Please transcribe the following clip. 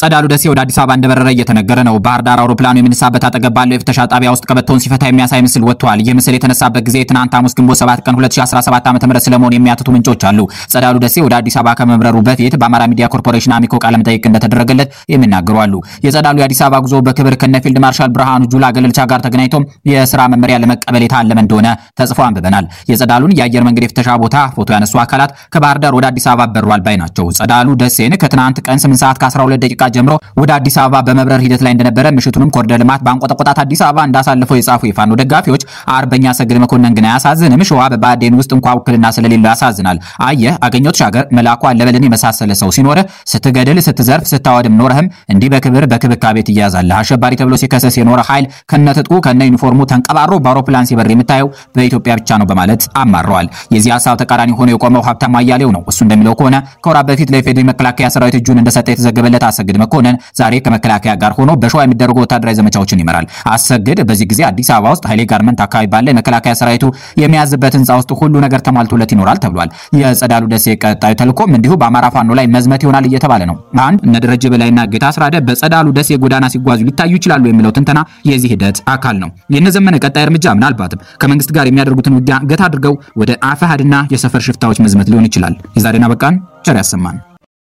ጸዳሉ ደሴ ወደ አዲስ አበባ እንደበረረ እየተነገረ ነው። ባህር ዳር አውሮፕላኑ የሚነሳበት አጠገብ ባለው የፍተሻ ጣቢያ ውስጥ ቀበቶውን ሲፈታ የሚያሳይ ምስል ወጥቷል። ይህ ምስል የተነሳበት ጊዜ ትናንት ሐሙስ ግንቦት 7 ቀን 2017 ዓ.ም ስለመሆኑ የሚያትቱ ምንጮች አሉ። ጸዳሉ ደሴ ወደ አዲስ አበባ ከመብረሩ በፊት በአማራ ሚዲያ ኮርፖሬሽን አሚኮ ቃለ መጠይቅ እንደተደረገለት የሚናገሩ አሉ። የጸዳሉ የአዲስ አበባ ጉዞ በክብር ከነ ፊልድ ማርሻል ብርሃኑ ጁላ ገለልቻ ጋር ተገናኝቶ የስራ መመሪያ ለመቀበል የታለመ እንደሆነ ተጽፎ አንብበናል። የጸዳሉን የአየር መንገድ የፍተሻ ቦታ ፎቶ ያነሱ አካላት ከባህር ዳር ወደ አዲስ አበባ በሯል ባይ ናቸው። ጸዳሉ ደሴን ከትናንት ቀን 8 ሰዓት ከ12 ደቂቃ ጀምሮ ወደ አዲስ አበባ በመብረር ሂደት ላይ እንደነበረ ምሽቱንም ኮሪደር ልማት ባንቆጠቆጣት አዲስ አበባ እንዳሳለፈው የጻፉ የፋኖ ደጋፊዎች አርበኛ ሰግድ መኮንን ግን አያሳዝንም? ሸዋ በባዴን ውስጥ እንኳ ውክልና ስለሌለው ያሳዝናል። አየህ አገኘሁ ተሻገር መላኩ አለበልን የመሳሰለ ሰው ሲኖርህ ስትገድል፣ ስትዘርፍ፣ ስታወድም ኖረህም እንዲህ በክብር በክብካቤ ትያዛለህ። አሸባሪ ተብሎ ሲከሰስ የኖረ ኃይል ከነትጥቁ ከነ ዩኒፎርሙ ተንቀባሮ በአውሮፕላን ሲበር የምታየው በኢትዮጵያ ብቻ ነው በማለት አማረዋል። የዚህ ሀሳብ ተቃራኒ ሆኖ የቆመው ሀብታሙ አያሌው ነው። እሱ እንደሚለው ከሆነ ከወራት በፊት ለኢፌዴሪ መከላከያ ሰራዊት እጁን እንደሰጠ የተዘገበለት አሰግድ መኮንን ዛሬ ከመከላከያ ጋር ሆኖ በሸዋ የሚደረጉ ወታደራዊ ዘመቻዎችን ይመራል። አሰግድ በዚህ ጊዜ አዲስ አበባ ውስጥ ኃይሌ ጋርመንት አካባቢ ባለ የመከላከያ ሰራዊቱ የሚያዝበት ህንፃ ውስጥ ሁሉ ነገር ተሟልቶለት ይኖራል ተብሏል። የጸዳሉ ደሴ ቀጣዩ ተልእኮም እንዲሁ በአማራ ፋኖ ላይ መዝመት ይሆናል እየተባለ ነው። አንድ እነ ደረጀ በላይና ጌታ አስራደ በጸዳሉ ደሴ ጎዳና ሲጓዙ ሊታዩ ይችላሉ የሚለው ትንተና የዚህ ሂደት አካል ነው። የእነ ዘመነ ቀጣይ እርምጃ ምናልባትም ከመንግስት ጋር የሚያደርጉትን ውጊያ ገታ አድርገው ወደ አፋሃድና የሰፈር ሽፍታዎች መዝመት ሊሆን ይችላል። የዛሬና በቃን ቸር ያሰማን።